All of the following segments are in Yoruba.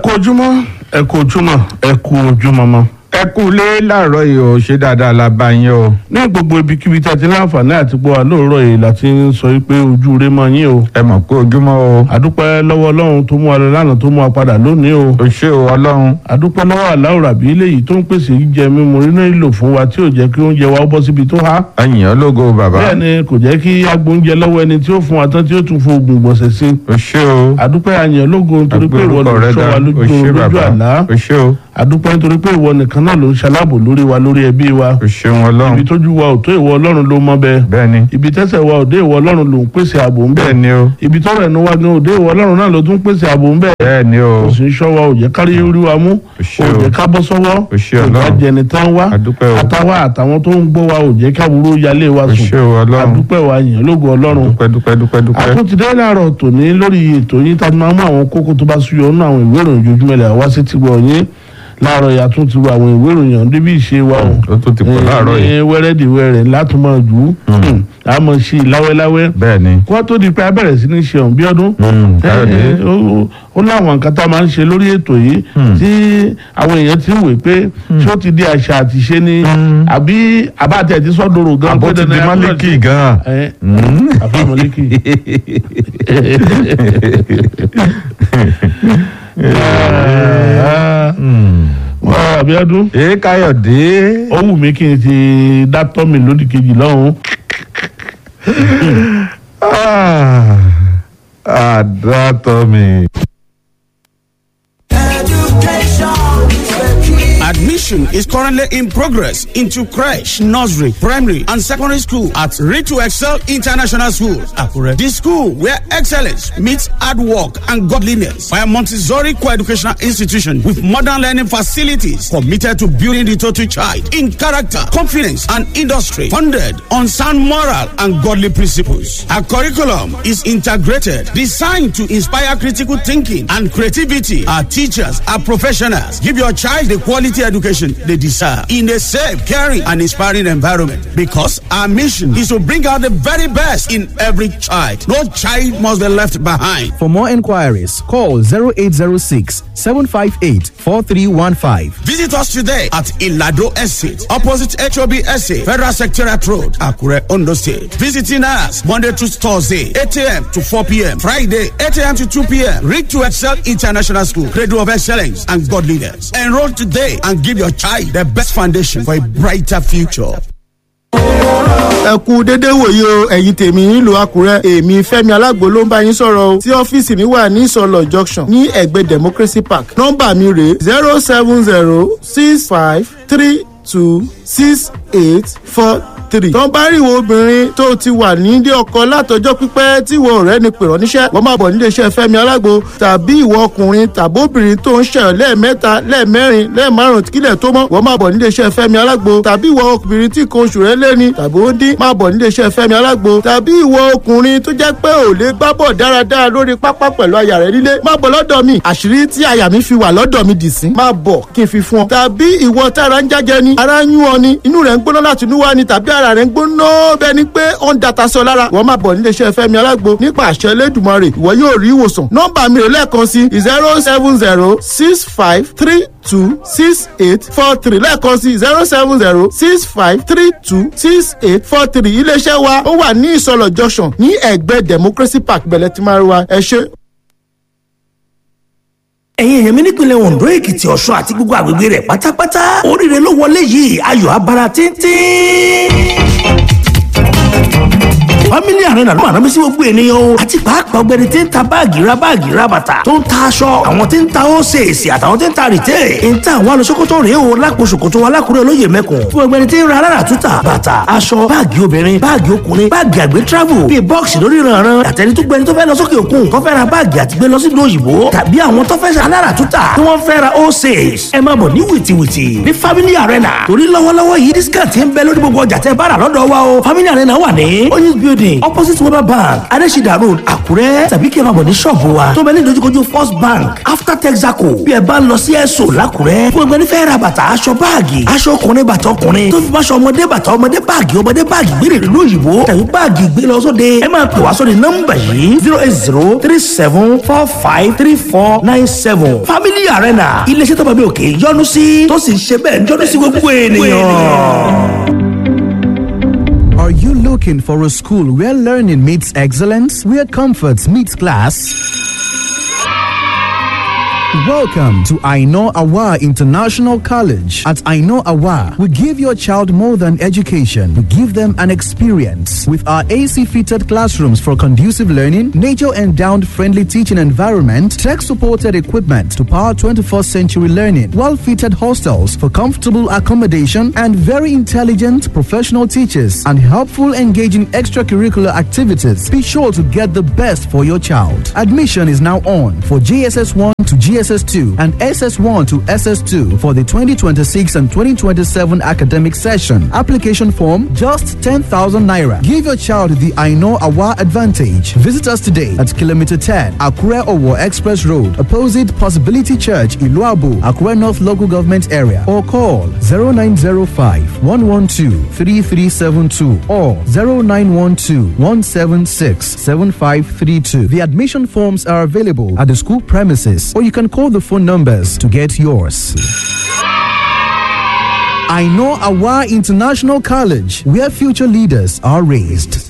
kú ojúmọ́ ẹ kú ojúmọ́ ẹ kú ojúmọ́ mọ́. ẹ kú lé láàárọ̀ yìí o ṣé dáadáa la bá yín o. ní gbogbo ibikíbi tí a ti láǹfààní àti gbọ́ wa lóòrọ̀ yìí la ti ń sọ pé ojú rẹ mọ yín o. ẹ mọ̀ pé ojúmọ́ o. àdúpẹ́ lọ́wọ́ ọlọ́run tó mú wa lọ lánàá tó mú wa padà lónìí o. o ṣé o ọlọ́run. àdúpẹ́ lọ́wọ́ aláwọ̀ ràbí eléyìí tó ń pèsè jíjẹ mímu nínú ìlò fún wa tí ò jẹ́ kí oúnjẹ wa ó bọ́ síbi tó há. ẹ̀yìn ológo bàbá. bẹ́ẹ̀ ni kò jẹ́ kí agbóúnjẹ lọ́wọ́ ẹni tí ó fún wa tán tí ó tún fún oògùn gbọ̀nsẹ̀ sí. o ṣé o. àdúpẹ́ àyàn lógo nítorí pé ìwọ ló Agbórúkọ rẹ sọ wa ga. lójú o ṣé oorun lójú bàbá. àlá o ṣé o. àdúpẹ́ nítorí pé ìwọ nìkan náà ló ń ṣaláàbò lórí wa lórí ẹbí wa o ṣeun ibi ọlọ́run. tójú wa ò tó ìwọ ọlọ́run ló mọ bẹ́ẹ̀ bẹ́ẹ̀ ni. ibi tẹ́sẹ̀ wa ò dé ìwọ ọlọ́run ló ń pèsè ààbò ń bẹ́ẹ̀ bẹ́ẹ̀ ni o. ibi tọ́rọ̀ ẹnu wa gan ò dé ìwọ ọlọ́run náà ló tún pèsè ààbò ń bẹ́ẹ̀ bẹ́ẹ̀ ni o. kò sì ń ṣọ́ wa ò jẹ́ kárí orí wa mú o ṣé ò o. jẹ́ ká bọ́ sọ́wọ́ o ṣé ò jẹ́ ọlọ́run. jẹni tán wá àdúpẹ́ o. àtàwa àtàwọn tó ń gbọ́ wa ò jẹ́ káwúrú yálé wa o sùn ṣé o ọlọ́run. àdúpẹ́ wa yàn lógo ọlọ́run dúpẹ́ dúpẹ́ dúpẹ́ dúpẹ́. àtúntì dé láàárọ̀ tòní lórí ètò yín tá a máa mú àwọn kókó tó bá súyọ nínú àwọn ìwé ìròyìn ojoojúmọ́ ilẹ̀ wá sí ti gbọ̀ yín láàárọ̀ yà tún ti wo àwọn ìwé ìròyìn ọ̀hún débi ìṣe wa o ó tún ti pọ̀ láàárọ̀ yìí. ní wẹ́rẹ́dìwẹ́rẹ́ láti máa jù ú a máa ṣe láwẹ́láwẹ́ bẹ́ẹ̀ ni. kó tó di pé a bẹ̀rẹ̀ sí ní ṣe ọ̀hún bí ọdún Mm, Káyọ̀dé. Eh, eh, ó- ó láwọn nǹkan tá a máa ń ṣe lórí ètò yìí tí àwọn èèyàn ti ń wè pé ṣé ó ti di àṣà àti ṣe ni àbí àbáàtì ti sọ́dọ̀rọ̀ gan àbó pé ti di dandan a gbọ́dọ̀ málíkì ṣe. gan-an. Eh, àfi mọ́líkì. wọ́n àbíọ́dún ee káyọ̀dé. ó wù mí kí n ti dátọ́ mi lódì kejì lọ́hùn. Ah, àdàtọ̀ mi. Admission is currently in progress into creche, nursery, primary, and secondary school at Reach to Excel International School, Akure. This school where excellence meets hard work and godliness by a Montessori co-educational institution with modern learning facilities committed to building the total child in character, confidence, and industry, founded on sound moral and godly principles. Our curriculum is integrated, designed to inspire critical thinking and creativity. Our teachers are professionals. Give your child the quality education they deserve in a safe, caring, and inspiring environment. Because our mission is to bring out the very best in every child. No child must be left behind. For more inquiries, call 0806 758 4315. Visit us today at Ilado Estate, opposite HOB Estate, Federal Secretariat Road, Akure, Ondo State. Visiting us Monday to Thursday, 8 a.m. to 4 p.m. Friday, 8 a.m. to 2 p.m. Read to Excel International School, Cradle of Excellence and Godliness. Enroll today and give your child the best foundation for a brighter future. ẹ kú dédé wòye o ẹ̀yin tèmi nílùú àkúrẹ́ èmi fẹ́mi alágbo ló ń bá yín sọ̀rọ̀ o tí ọ́fíìsì mi wà ní ìsọ̀lọ̀ junction ní ẹ̀gbẹ́ democracy park nọ́mbà mi rèé zero seven zero six five three two six eight four three. tó ń bá rí ìwọ obìnrin tó ti wà nílé ọkọ látọjọ́ pípẹ́ tí ìwọ ọ̀rẹ́ ni pèrọ níṣẹ́ wọ́n máa bọ̀ nílé iṣẹ́ fẹ́mi alágbo tàbí ìwọ ọkùnrin tàbí obìnrin tó ń ṣẹyọ lẹ́ẹ̀mẹ́ta lẹ́ẹ̀mẹ́rin lẹ́ẹ̀márùn kílẹ̀ tó mọ́ wọ́n máa bọ̀ nílé iṣẹ́ fẹ́mi alágbo tàbí ìwọ obìnrin tí nǹkan oṣù rẹ̀ lẹ́ni tàbí ó dín máa bọ̀ nílé iṣẹ́ fẹ́mi alágbo tàbí ìwọ ọkùnrin tó jẹ́ pé ò lè gbá bọ̀ dáradára lórí pápá pẹ̀lú aya rẹ̀ nílé máa bọ̀ lọ́dọ̀ mi àṣírí tí aya mi fi wà lọ́dọ̀ mi dì sí máa bọ̀ kí n fi fún ọ tàbí ìwọ tára ń jájẹ ni ara ń yún ọ ni inú rẹ̀ ń gbóná láti inú wá ni tàbí ara rẹ̀ ń gbóná bẹ́ẹ̀ ni pé ó ń data sọ lára wọ́n máa bọ̀ nílé iṣẹ́ fẹ́mi alágbo nípa àṣẹ elédùnmarè ìwọ yóò rí ìwòsàn nọ́mbà mi rè lẹ́ẹ̀kan sí zero seven zero six five three two six eight four three lẹ́ẹ̀kan sí zero seven zero six five three two six eight four three iléeṣẹ́ wa ó wà ní ìsọlọ̀ junction ní ẹ̀gbẹ́ democracy park bẹ̀lẹ̀ tí máa rí wa ẹ ṣé. ẹ̀yin èèyàn mi nípìnlẹ̀ ondo èkìtì ọ̀ṣun àti gbogbo àgbègbè rẹ̀ pátápátá oríire ló wọlé yìí ayọ̀ abara tíntín family arena ló máa rán mi sí gbogbo ènìyàn o àti pàápàá ọgbẹni tí ń ta báàgì ra báàgì ra bàtà tó ń ta aṣọ àwọn tí ń ta ósèèsì àtàwọn tí ń ta rìtẹ́ ń ta àwọn alùsókòtò rèé o lápò ṣòkòtò alákùrẹ́ olóyè mẹ́kùn fún ọgbẹni tí ń ra alára túta bàtà aṣọ báàgì obìnrin báàgì ọkùnrin báàgì àgbẹ̀ travel bíi bọ́ọ̀sì lórí ìrànràn àtẹni tó gbẹni tó fẹ́ lọ sókè òkun tó fẹ́ ra báàgì àti gbé lọ sí ìlú òyìnbó tàbí àwọn tó fẹ́ ṣe alára túta tí wọ́n fẹ́ ra ósèès ẹ máa bọ̀ ní wìtìwìtì ní family arena torí lọ́wọ́lọ́wọ́ yìí discount ń bẹ lórí gbogbo ọjà tẹ́ bá rà lọ́dọ̀ wa o family arena wà ní oyinz building building opposite weber bank adesida road àkúrẹ́ tàbí kí ẹ máa bọ̀ ní ṣọ́ọ̀bù wa tó bẹ ní ìdojúkojú first bank after texaco bí ẹ bá ń lọ sí ẹ̀sọ́ làkúrẹ́ fún ẹgbẹ́ nífẹ̀ẹ́ ra bàtà aṣọ báàgì aṣọ ọkùnrin bàtà ọkùnrin tó fi bá aṣọ ọmọdé bàtà ọmọdé báàgì ọmọdé báàgì gbére ìlú òyìnbó tàbí báàgì gbé lọ sóde ẹ máa pè wá sóde nọ́mbà yìí zero eight zero three seven four five three four nine seven family arena iléeṣẹ́ tó bá bí òkè yọ́nú sí tó sì ń ṣe bẹ́ẹ̀ yọ́nú sí gbogbo ènìyàn. Are you looking for a school where learning meets excellence, where comfort meets class? Welcome to Aino Awa International College. At Aino Awa, we give your child more than education. We give them an experience. With our AC fitted classrooms for conducive learning, nature endowed friendly teaching environment, tech supported equipment to power 21st century learning, well fitted hostels for comfortable accommodation, and very intelligent professional teachers and helpful engaging extracurricular activities. Be sure to get the best for your child. Admission is now on for GSS 1 to GSS 2 and SS1 to SS2 for the 2026 and 2027 academic session. Application form just 10,000 naira. Give your child the I know Awa advantage. Visit us today at kilometer 10 Akure Owo Express Road, opposite Possibility Church, Iluabu, Akure North Local Government Area, or call 0905 112 3372 or 0912 176 7532. The admission forms are available at the school premises, or you can call the phone numbers to get yours. I know Awa International College, where future leaders are raised.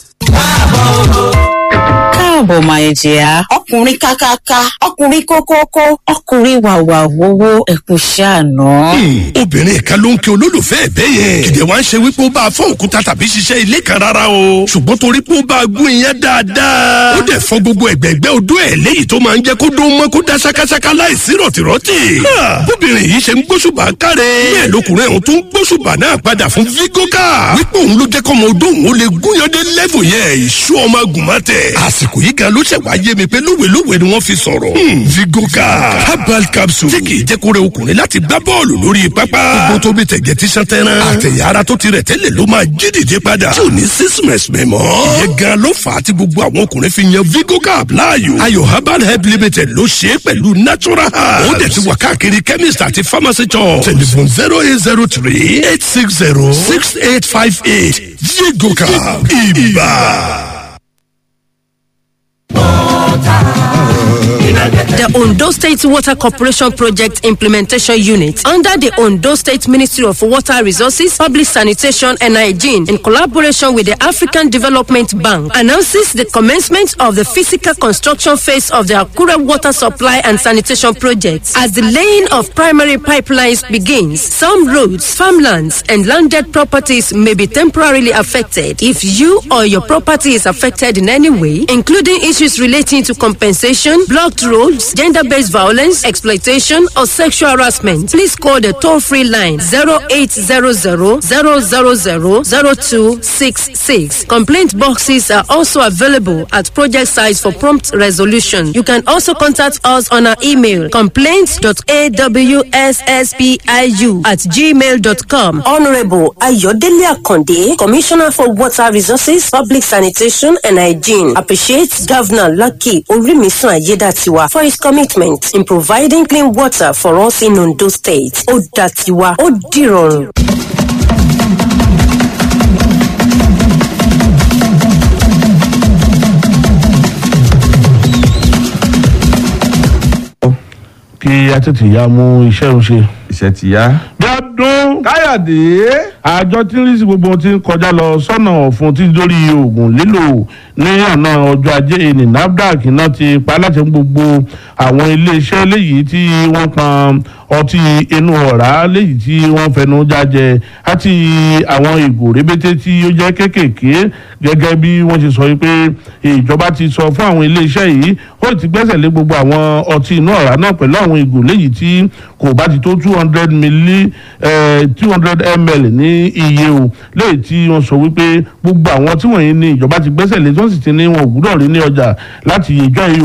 káàbọ̀ máa jẹ́ ọkùnrin kákáká ọkùnrin kókókó ọkùnrin wàwà wowó ẹ̀kún ṣàánú. obìnrin kan ló ń kí olólùfẹ́ ẹ̀ bẹ́ẹ̀ yẹn kìdẹ̀ wá ń ṣe wípé ó bá a fọ́ òkúta tàbí ṣiṣẹ́ ilé kan rárá o ṣùgbọ́n torí pé ó bá a gún iyán dáadáa ó dẹ̀ fọ́ gbogbo ẹ̀gbẹ́gbẹ́ odó ẹ̀ léyìí tó máa ń jẹ́ kó dún mọ́ kó dá ṣákáṣáká láìsí rọ̀tìrọ̀tì. bóbìnrin yìí ṣe ń gbóṣùbà káre bẹ́ẹ̀ lọkùnrin ọ̀hún tó ń gbóṣùbà náà padà fún vigoka wípé òun ló jẹ́ kọ́mọ odó òun ó lè gúnyandé lẹ́fù yẹn ìṣú ọmọ agùnmọ́tẹ̀ àsìkò yìí gan ló ṣẹ̀ wá yé mi pé lówelówe ni wọ́n fi sọ̀rọ̀. vigoka herbal capsule tí kì í jẹ́ kó rẹ ọkùnrin láti gbá bọ́ọ̀lù lórí pápá. gbogbo tó bí tẹ̀gẹ̀ tí sàn tẹ́rán. àtẹ̀yà ara tó ti rẹ̀ tẹ́lẹ̀ ló máa jí dìde padà. tí ò ní sísìmẹ̀sì mẹ́mọ́. ìyẹn gan ló fà á tí gbogbo àwọn ọkùnrin fi yan vigoka láàyò. ayò herbal help limited ló ṣe é pẹ̀lú natural herbs. ó dẹ̀ ti wà káàkiri chemist àti pharmacy shop. telephone zero eight zero three eight six zero six eight five eight vigoka ibà. The Ondo State Water Corporation Project Implementation Unit under the Ondo State Ministry of Water Resources, Public Sanitation and Hygiene in collaboration with the African Development Bank announces the commencement of the physical construction phase of the Akura Water Supply and Sanitation Project. As the laying of primary pipelines begins, some roads, farmlands and landed properties may be temporarily affected. If you or your property is affected in any way, including issues relating to compensation, blocked roads, gender based violence, exploitation, or sexual harassment, please call the toll free line 0800 000 0266. Complaint boxes are also available at project sites for prompt resolution. You can also contact us on our email complaints.awsspiu at gmail.com. Honorable Ayodele Akonde, Commissioner for Water Resources, Public Sanitation and Hygiene, appreciates Governor Lucky Orimisun Ayedatiwa for his commitment in providing clean water for us in Ondo State. Ó dàtiwa, ó dìrọ̀rùn. kí a tètè ya mú iṣẹ́ òun ṣe. iṣẹ́ ti yá. gbádùn káyọ̀dé. àjọ tí ń rí sí gbogbo tí ń kọjá lọ sọ́nà ọ̀fun tí lórí oògùn lílò ní ọ̀nà ọjọ́ ajé ní nafdac náà ti pa láti gbogbo àwọn iléeṣẹ́ léyìí tí wọ́n pọn ọtí inú ọ̀rá léyìí tí wọ́n fẹnu jájẹ àti àwọn ìgò rébété tí ó jẹ́ kéékèèké gẹ́gẹ́ bí wọ́n ti sọ yìí pé ìjọba ti sọ fún àwọn iléeṣẹ́ yìí ó ti gbẹ́sẹ̀ lé gbogbo àwọn ọtí inú ọ̀rá náà pẹ̀lú àwọn ìgò léyìí tí kò bá ti tó two hundred milli two hundred ml ní iye o léyìí tí wọ́n sọ wípé gbogbo àwọn tí wọ̀nyí ní ìjọba ti gbẹ́sẹ̀ lé tí wọ́n sì ti ní wọn ò gbúdọ̀ rí ní ọjà láti ìjọ yìí o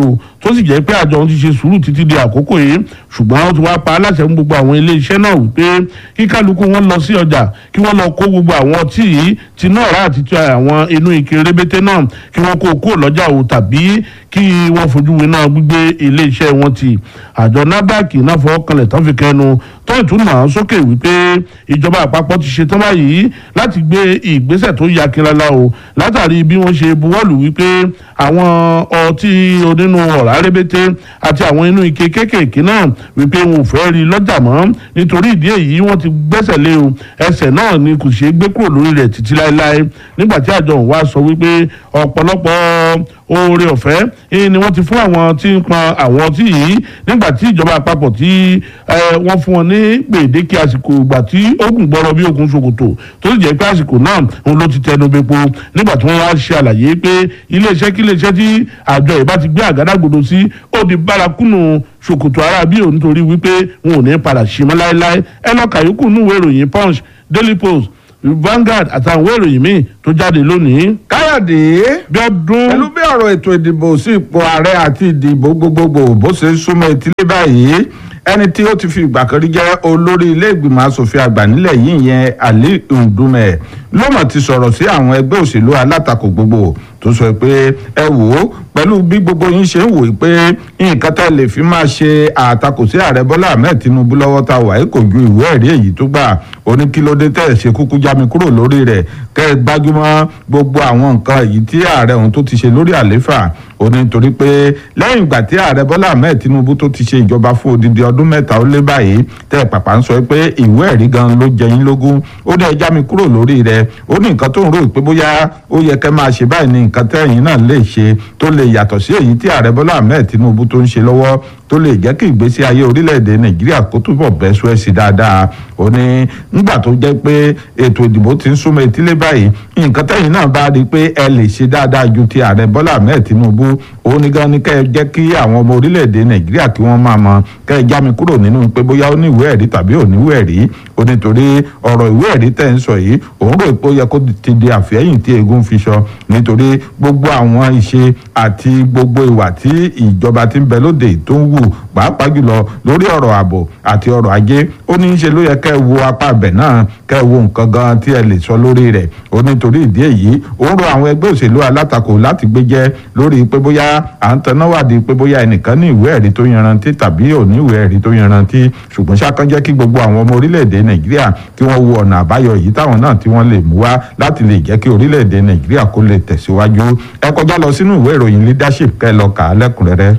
tó sì jẹ́ pé àjọ òun ti ṣe sùúrù títí di àkókò yìí ṣùgbọ́n ó ti wá pa aláṣẹ fún gbogbo àwọn ilé iṣẹ́ náà wípé kí kálukú wọn lọ sí ọjà kí wọ́n lọ kó gbogbo àwọn ọtí yìí ti náà rà àti ti àwọn inú ike rébété náà kí wọ́n kó kúrò lọ́jà o tàbí kí wọ́n fojú winá gbígbé ilé iṣẹ́ wọn ti àjọ nafdac náà fọwọ́ kanlẹ̀ tán fi kẹnu tó ìtúnà sókè wípé ìjọba àpapọ̀ ti ṣetán báyìí láti gbé ìgbésẹ̀ tó ya kirala o látàrí bí wọ́n ṣe buwọ́lù wípé àwọn ọtí onínú ọ̀rá rébété àti àwọn inú ike kéékèèké náà wípé wọn ò fẹ́ rí lọ́jà mọ́ nítorí ìdí èyí wọ́n ti gbẹ́sẹ̀ lé o ẹsẹ̀ náà ni kò ṣeé gbé kúrò lórí rẹ̀ títí láéláé nígbà tí àjọ òun wá sọ wípé ọ̀pọ̀lọpọ̀ oore ọ̀fẹ́ eh, ni wọ́n ti fún àwọn tí ń pọn àwọn ọtí yìí nígbà tí ìjọba àpapọ̀ tí eh, wọ́n fún wọn ní gbèdéke àsìkò ìgbà tí ogun gbọ́rọ̀ bí ogun ṣòkòtò tó sì jẹ́ pé àsìkò náà òun ló ti tẹnu bepo nígbà tí wọ́n wá ṣe àlàyé pé iléeṣẹ́ kí iléeṣẹ́ tí àjọ ìbá ti gbé àgádágodo sí ó di bárakúnù ṣòkòtò ara bí òun nítorí wípé wọn ò ní padà ṣe mọ́ láéláé ẹ lọ kàyókù núwèé ìròyìn punch daily post Vanguard àtàwọn ìwé ìròyìn míì tó jáde lónìí. káyọ̀dé bí ọdún. pẹ̀lú bí ọ̀rọ̀ ètò ìdìbò sí ipò ààrẹ àti ìdìbò gbogbogbò bó ṣe ń súnmọ́ etílé báyìí ẹni tí ó ti fi ìgbà kan rí jẹ́ olórí ilé ìgbìmọ̀ asòfin àgbà nílẹ̀ yìí yẹn Ali Ndume ló mọ̀ ti sọ̀rọ̀ sí àwọn ẹgbẹ́ òṣèlú alátakò gbogbo tó sọ pé ẹ wò ó pẹ̀lú bí gbogbo yín ṣe ń wò ó pé nǹkan tá lè fi máa ṣe àtakò sí ààrẹ Bọ́lá Ahmed Tinubu lọ́wọ́ ta wà kò ju ìwé ẹ̀rí èyí tó gbà ó ní kí ló dé tẹ̀ ṣe kúkú já mi kúrò lórí rẹ̀ kẹ́ ẹ gbájúmọ́ gbogbo àwọn nǹkan èyí tí ààrẹ òun tó ti ṣe lórí àléfà ó ní torí pé lẹ́yìn ìgbà tí ààrẹ Bọ́lá Ahmed Tinubu tó ti ṣe ìjọba fún odidi ọdún mẹ́ta ó lé báyìí tẹ́ pàpà ń sọ pé ìwé ẹ̀rí gan ló jẹ yín lógún ó dẹ̀ já mi kúrò lórí rẹ̀ ó ní nǹkan tó ń rò pé bóyá ó yẹ kẹ́ máa ṣe báyìí ní nǹkan tẹ́yìn náà lè ṣe tó lè yàtọ̀ sí èyí tí ààrẹ Bọ́lá Ahmed Tinubu tó ń ṣe lọ́wọ́ tó lè jẹ́ kí ìgbésí ayé orílẹ̀-èdè Nàìjíríà kó túbọ̀ bẹ́ sùẹ́sì dáadáa ó ní nígbà tó jẹ́ pé ètò ìdìbò ti ń súnmọ́ etílé báyìí nǹkan tẹ́yìn náà bá rí i pé ẹ lè ṣe dáadáa ju ti ààrẹ Bọ́lá Ahmed Tinubu ó ní gan ni kẹ́ ẹ jẹ́ kí àwọn ọmọ orílẹ̀-èdè Nàìjíríà kí wọ́n máa mọ kẹ́ ẹ já mi kúrò nínú pé bóyá ó ní ìwé ẹ̀rí tàbí ò ní ìwé ẹ̀rí ó nítorí ọ̀rọ̀ ìwé ẹ̀rí tẹ̀ ń sọ yìí òun rò pé ó yẹ kó ti di àfẹ́yìn tí eégún fi sọ nítorí gbogbo àwọn ìṣe àti gbogbo ìwà tí ìjọba ti ń bẹ lóde tó ń wù pàápàá jùlọ lórí ọ̀rọ̀ ààbò àti ọ̀rọ̀ ajé ó ní í ṣe ló yẹ kẹ́ ẹ wo apá ibẹ̀ náà kẹ́ ẹ wo nǹkan gan tí ẹ lè sọ lórí rẹ̀ ó nítorí ìdí èyí ó ń rọ àwọn ẹgbẹ́ òṣèlú alátakò láti gbéjẹ́ lórí pé bóyá à ń taná wádìí pé bóyá ẹnìkan ní ìwé ẹ̀rí tó yanrantí tàbí ò ní ìwé ẹ̀rí tó yanrantí ṣùgbọ́n ṣákan jẹ́ kí gbogbo àwọn ọmọ orílẹ̀-èdè nàìjíríà kí wọ́n wo ọ̀nà àbáyọ yìí táwọn náà tí wọ́n lè mú wá láti lè jẹ́ kí orílẹ̀-èdè nàìjíríà kó lè tẹ̀síwájú ẹ kọjá lọ sínú ìwé ìròyìn leadership kẹ́ ẹ lọ kà á lẹ́kùnrẹ́rẹ́.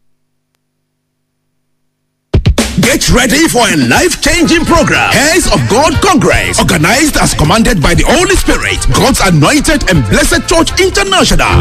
Get ready for a life-changing program. Heirs of God Congress, organized as commanded by the Holy Spirit, God's anointed and blessed Church International.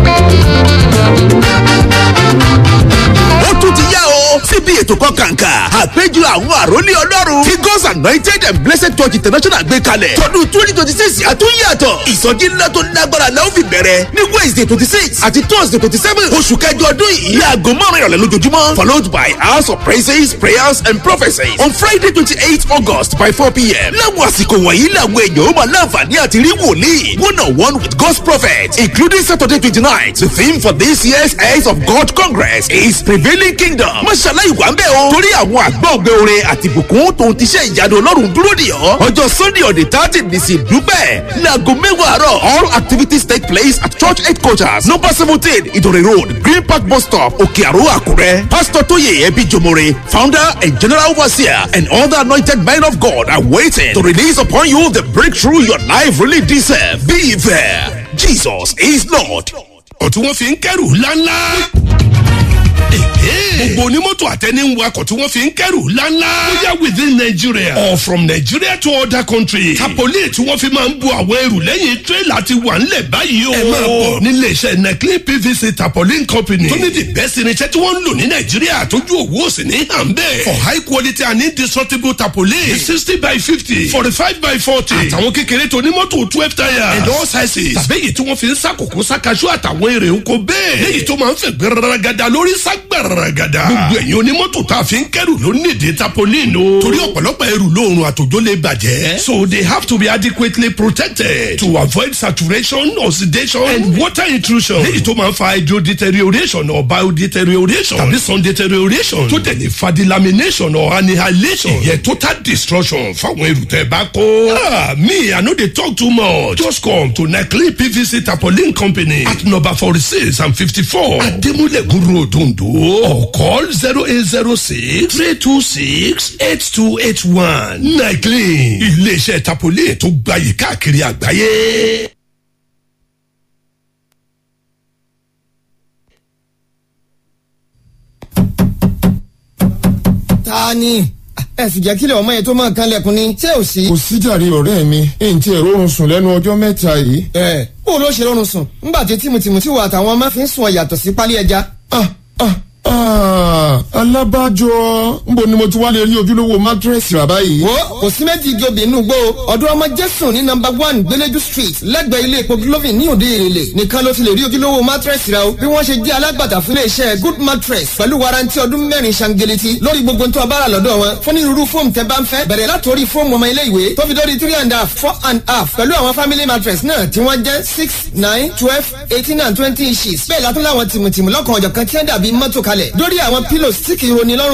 ó tún ti yá o síbi ètò kan kàǹkà àpéjọ àwọn àròlé ọlọ́run tí God's anointed and blessed church international gbé kalẹ̀ tọdún twenty twenty six àtúnyàtọ̀ ìsọjí ńlá tó lágbára la ó fi bẹ̀rẹ̀ ní wednesday twenty six àti thursday twenty seven oṣù kẹjọ ọdún yìí láago márùn ìrọ̀lẹ́ lójoojúmọ́ followed by hours of praises prayers and prophecies on friday twenty eight august by four pm láwọn àsìkò wọ̀nyí làwọn èèyàn ó máa láǹfààní àti rí wòlíì one on one with God's prophet including saturday twenty nine the theme for this year's Heirs of God Congress is prevailing kingdom mọ́ṣálá ìwà ń bẹ̀ o torí àwọn àgbọ̀ ògbé orin àti ìbùkún tó ń tiṣẹ́ ìyanu ọlọ́run dúró dì ọ́ ọjọ́ sunday on the thirty ní sí dúpẹ́ láago mẹ́wàá àárọ̀ all activities take place at church headquarters number seventeen ìdòrè road green park bus stop òkè àrò àkúrẹ́ pastor tóyè ẹbí jomore founder and general overseer and other anointed men of God are waiting to release upon you the breakthrough your life really deserve be there Jesus is Lord. ọ̀tún wọn fi ń kẹ́rù ńláńlá gbogbo onímọ́tò àtẹni ń wakọ̀ tí wọ́n fi ń kẹ́rù ńláńlá. bóyá within Nigeria or from Nigeria to other countries. tapoli tí wọ́n fi máa ń bu àwọn ẹrù lẹ́yìn tírélà ti wà ńlẹ̀ báyìí o. ẹ máa bọ̀ nílé iṣẹ́ neclean PVC tarpaulin company. tó ní the best irinṣẹ́ tí wọ́n ń lò ní Nàìjíríà tójú òwú òsì ní hànbẹ́. for high quality and indestructible tarpaulin. sixty by fifty forty five by forty. àtàwọn kékeré tó ní mọ́tò twelve tires. and all sizes. tàbí èyí tí wọ́n fi ń sàkókò sàkàṣù àtàwọn èrè oko bẹ́ẹ̀. léyìí tó máa ń fẹ̀ gbẹrẹrẹ gada lórí ságbàràgàdà gbogbo ẹ̀yin onímọ́tò tá a fi ń kẹ́rù ló nídìí tapolin o torí ọ̀pọ̀lọpọ̀ ẹrù lóòrùn àtòjó lè bàjẹ́ so they have to be adequately protected to avoid saturation oxidation and water intrusion léyìí tó máa ń fa hydro deterioration or bio deterioration tàbí sun deterioration tó tẹ̀lé fa delamination or annihilation ìyẹn total destruction fáwọn ẹrù tẹ́ bá kó. Ah, me i no dey talk too much just come to neclean pvc tarpaulin company at number forty-six and fifty-four ademulegun road ondo or call zero eight zero six three two six eight two eight one neclean iléeṣẹ́ tarpaulin tó gbayì káàkiri àgbáyé. ta ni ẹ sì jẹ́ kílẹ̀ ọmọ yẹn tó máa kan lẹ̀kùn ni ṣé ò sí. kò síjàre ọ̀rẹ́ mi èyí tí ẹ̀rọ oorun sùn lẹ́nu ọjọ́ mẹ́ta yìí. ẹ bó ló ṣe rọrùn sùn ńgbà tí tìmùtìmù tí wà àtàwọn ọmọ fi ń sùn ọ yàtọ̀ sí pálí ẹja. ah ah ah alábàjọ nbo ni mo ti wá lè rí ojúlówó mátírẹ́sì rà báyìí. wo kò sí méjì igi obì inú gbó ọdún ọmọ jésù ní nọmba one gbẹlẹjú street lẹ́gbẹ̀ẹ́ ilé epo glovin ní òde èrèlè nìkan ló ti lè rí ojúlówó mátírẹ́sì rà o bí wọ́n ṣe jẹ́ alágbàtà fún iléeṣẹ́ good mattress pẹ̀lú warranty ọdún mẹ́rin ṣangeleti lórí gbogbo tó a bára lọ́dọ̀ wọn fún onírúurú fóòmù tẹ́ bá ń fẹ́ bẹ̀rẹ̀ látòrí fóòmù ọmọ ilé ìwé tó fi dórí three and a half four and a half pẹ̀lú àwọn family mattress náà tí wọ́n jẹ́ six nine twelve eighteen and twenty inches bẹ́ẹ̀ látún láwọn tìmùtìmù lọ́kàn ọ̀jọ̀kan tí wọ́n dàbí mọ́tò kalẹ̀ dórí àwọn pillows tí kì í roni lọ́rùn